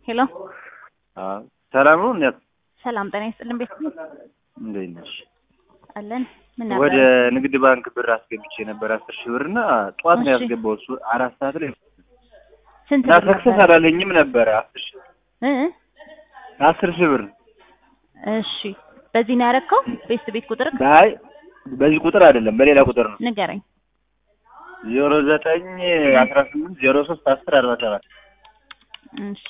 ሄሎ አዎ ሰላም ነው። እንዴት ሰላም ጤና ይስጥልን። ቤት እንዴት ነሽ? አለን። ምን ነበር? ወደ ንግድ ባንክ ብር አስገብቼ ነበር አስር ሺህ ብር እና ጠዋት ነው እሺ። ያስገባው እሱ አራት ሰዓት ላይ ስንት እና ብር ሰክሰስ ነበር? አላለኝም ነበረ አስር ሺህ እ እ? አስር ሺህ ብር እሺ በዚህ ነው ያደረከው? ቤስት ቤት ቁጥር አይ በዚህ ቁጥር አይደለም በሌላ ቁጥር ነው ንገረኝ። ዜሮ ዘጠኝ አስራ ስምንት ዜሮ ሶስት አስር አርባ ሰባት እሺ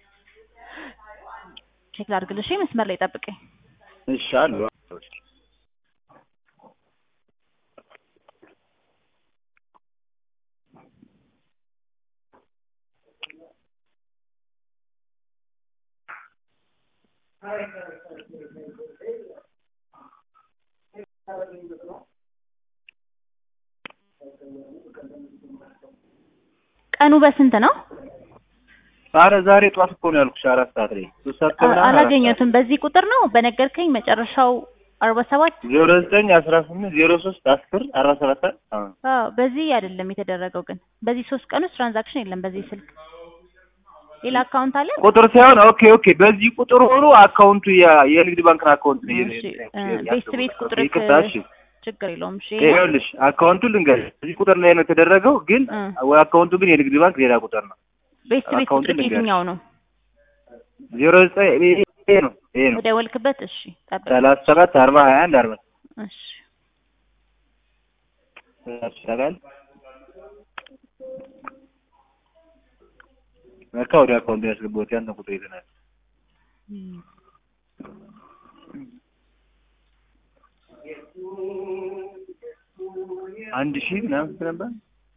ቼክ ላድርግልሽ። መስመር ላይ ጠብቀኝ። እሺ አሉ ቀኑ በስንት ነው? ኧረ ዛሬ ጠዋት እኮ ነው ያልኩሽ አራት ሰዓት ላይ ሶስት ሰዓት ከምናምን አራት አላገኘሁትም። በዚህ ቁጥር ነው በነገርከኝ መጨረሻው አርባ ሰባት ሰዓት ዜሮ ዘጠኝ አስራ ስምንት ዜሮ ሶስት አስር አርባ ሰባት አዎ አዎ በዚህ አይደለም የተደረገው። ግን በዚህ ሶስት ቀን ውስጥ ትራንዛክሽን የለም። በዚህ ስልክ ሌላ አካውንት አለ? ቁጥር ሳይሆን ኦኬ ኦኬ በዚህ ቁጥር ሆኖ አካውንቱ የ- የንግድ ባንክን አካውንት ነው እሺ እ፣ ቤስት ቤት ቁጥር ይቅርታ እሺ ችግር የለውም። እሺ ይኸውልሽ አካውንቱን ልንገርሽ እዚህ ቁጥር ላይ ነው የተደረገው ግን እ፣ አካውንቱ ግን የንግድ ባንክ ሌላ ቁጥር ነው ቤስት ቤት አካውንቱን ቁጥር ልንገርሽ። የትኛው ነው? ዜሮ ዘጠኝ ይሄ ነው ይሄ ነው የደወልክበት? እሺ ጠብቅ። ሰላሳ ሰባት አርባ ሀያ አንድ አርባ እሺ ይችላል በቃ ወደ አካውንቱ ያስገባሁት ያን ቁጥር ይዘናል እም፣ አንድ ሺህ ምናምን ስንት ነበር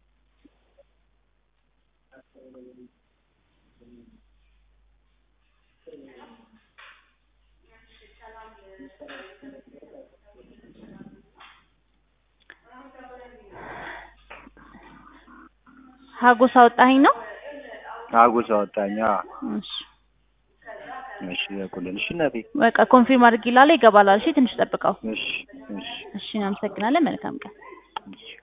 ሀጎስ አወጣኸኝ ነው? አጎስ አወጣኝ አዎ እሺ እሺ ያቁልን እሺ እናቴ በቃ ኮንፊርም አድርጊ ላለ ይገባላል። እሺ ትንሽ ጠብቀው። እሺ እሺ እሺ እናመሰግናለን። መልካም ቀን። እሺ